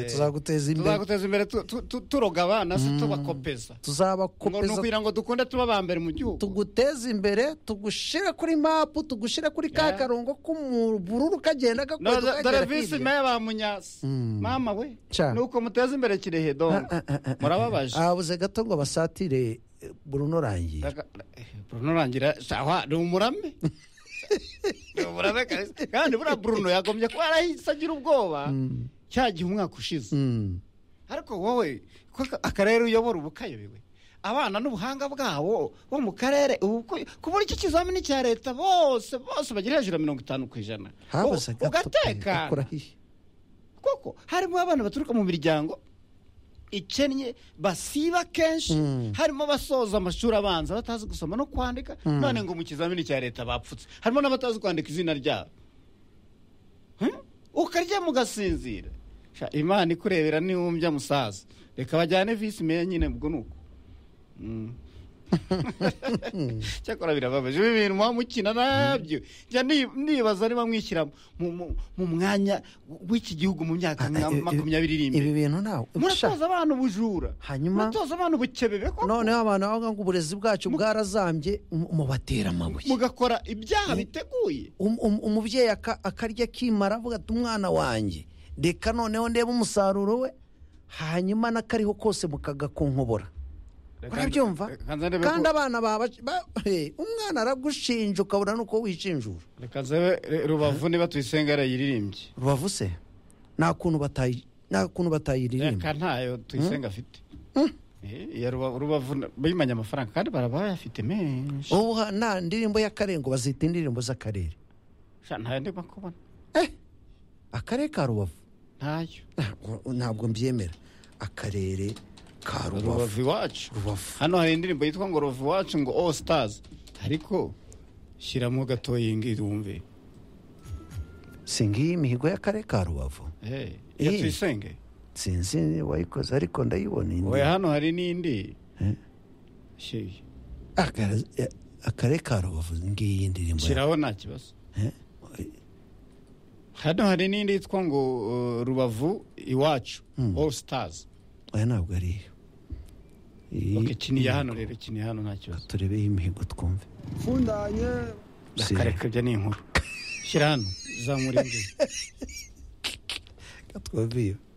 tuzaguteza imbere tuzaguteza imbere tu- tu- tu- turogaba na se tubakopeza ngo ni tuzabakopeza ukugira ngo dukunde tuba ba mbere mu gihugu tuguteze imbere tugushyire kuri mapu tugushyire kuri ka Yeah. karongo k'umubururu kagenda Na- gakwega da- kagera dore visi hirya meya ba munyasi mama we Cyane. ni uko muteza imbere kirehe dongo murababaje abuze gato ngo basatire eh, Bruno Rangiye Aga- eh, Bruno rangira sawa ni umurame ni umurame kabisa kandi buriya Bruno yagombye kuba yarahise agira ubwoba cya gihe umwaka ushize Mm. ariko wowe ko aka- akarere uyobora ubu kayobewe abana n'ubuhanga bwabo bo mu karere ubu ko- kubura iki kizamini cya leta bose bose bagira hejuru ya mirongo itanu ku ijana habuze U- gato ugatekana ukora hihe kuko harimo abana baturuka mu miryango ikennye basiba kenshi Mm. harimo abasoza amashuri abanza batazi gusoma no kwandika none ngo mu kizamini cya leta bapfutse harimo n'abatazi kwandika izina ryabo Hmm? ukarya mugasinzira Sha, imana ikurebera niwumbya musaza reka bajyane visi meya nyine ubwo ni uko Mm. cyakora birababaje ibi bintu muba mukina nabyo njya ni- nibaza niba mwishyira mu- mu- mu mwanya w'iki gihugu mu myaka nka Ah, eh, makumyabiri iri ibi imbere bintu ntawe Sha. muratoza abana ubujura Hanyuma- muratoza abana ubukebebe koko. noneho abantu bavuga ngo uburezi bwacu bwarazambye mu- mubatera amabuye mugakora ibyaha biteguye Um- um- umubyeyi aka- akarya akimara avuga ati umwana wanjye reka noneho ndebe umusaruro we hanyuma n'akariho kose mukagakonkobora urabyumva Reka nze ndebe kandi ko- abana baba ba- eh, umwana aragushinja ukabura n'uko wishinjura reka nzebe eh, rubavu niba tuyisenga yarayiririmbye rubavu se nta kuntu batayi nta kuntu batayiririmba reka ntayo tuyisenga afite Eh, iya Ruba- rubavu na- bimanye amafaranga kandi baraba bayafite menshi ubu ha- nta ndirimbo y'akarengo bazita indirimbo z'akarere Sha, ntayo ndimo kubona akarere ka rubavu ntayo ntabwo- ntabwo mbyemera akarere ka rubavu rubavu iwacu rubavu hano hari indirimbo yitwa ngo rubavu iwacu ngo all stars ariko shyiramo gatoyingi wumve si ngiyi imihigo y'akarere ka rubavu Eh, iya Eh. tuyisenge sinzi wayikoze ariko ndayibona indi oya hano hari n'indi Eh. Shi- Akare- eh, akarere ka rubavu ngiyi indirimbo ya- shyiraho nta kibazo Eh, hano hari n'indi yitwa ngo uh, rubavu iwacu Hmm. all stars oya ntabwo ari iyo Iyi- ok kiniya hano rero kiniya hano nta kibazo turebeho imihigo twumve fundanye Si- akareka ibyo ni inkuru shyira hano zamura imbyino Katwaviyo.